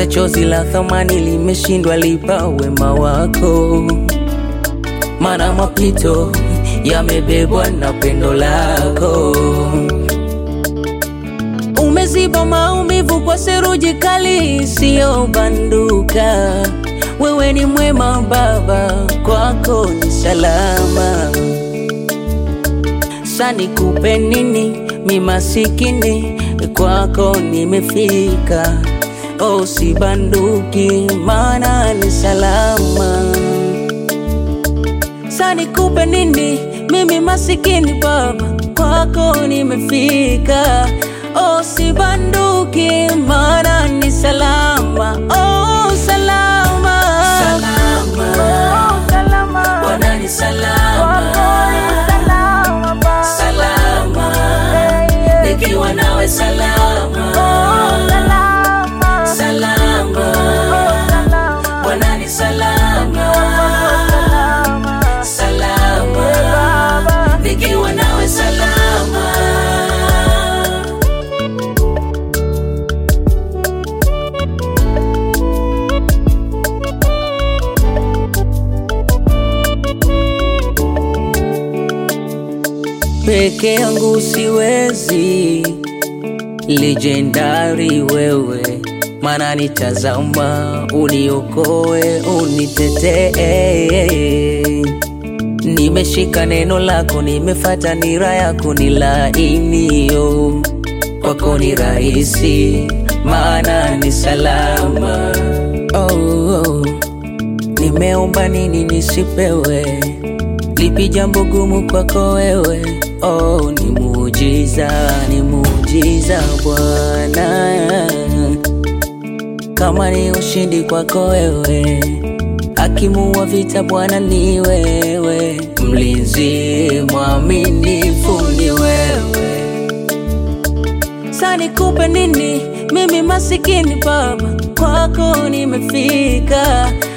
hata chozi la thamani limeshindwa lipa wema wako, mana mapito yamebebwa na pendo lako. Umeziba maumivu kwa seruji kali isiyobanduka. Wewe ni mwema Baba, kwako ni salama. Sani kupe nini, mi masikini, kwako nimefika. Oh, sibanduki, maana ni salama. Sani kupe nini, mimi masikini Baba, kwako nimefika. Oh, sibanduki, maana ni salama. Oh, salama. Salama. Oh, salama. Bwana ni salama. Kwako ni salama, Baba. Salama. Eh, eh. Nikiwa nawe salama. Oh, salama. Salama. Oh, salama. Bwana ni salama. Salama. Salama. Eh, Baba. Nikiwa nawe salama. Peke yangu siwezi, legendari wewe, mana nitazama, uniokoe, unitetee. Nimeshika neno lako, nimefata nira yako, ni lainio kwako ni rahisi, maana ni salama. Oh, oh. Nimeomba nini nisipewe? Lipi jambo gumu kwako wewe? Oh, ni muujiza, ni muujiza Bwana. Kama ni ushindi kwako wewe, hakimu wa vita Bwana ni wewe, mlinzi mwaminifu ni wewe. Sani kupe nini? Mimi masikini Baba, kwako nimefika.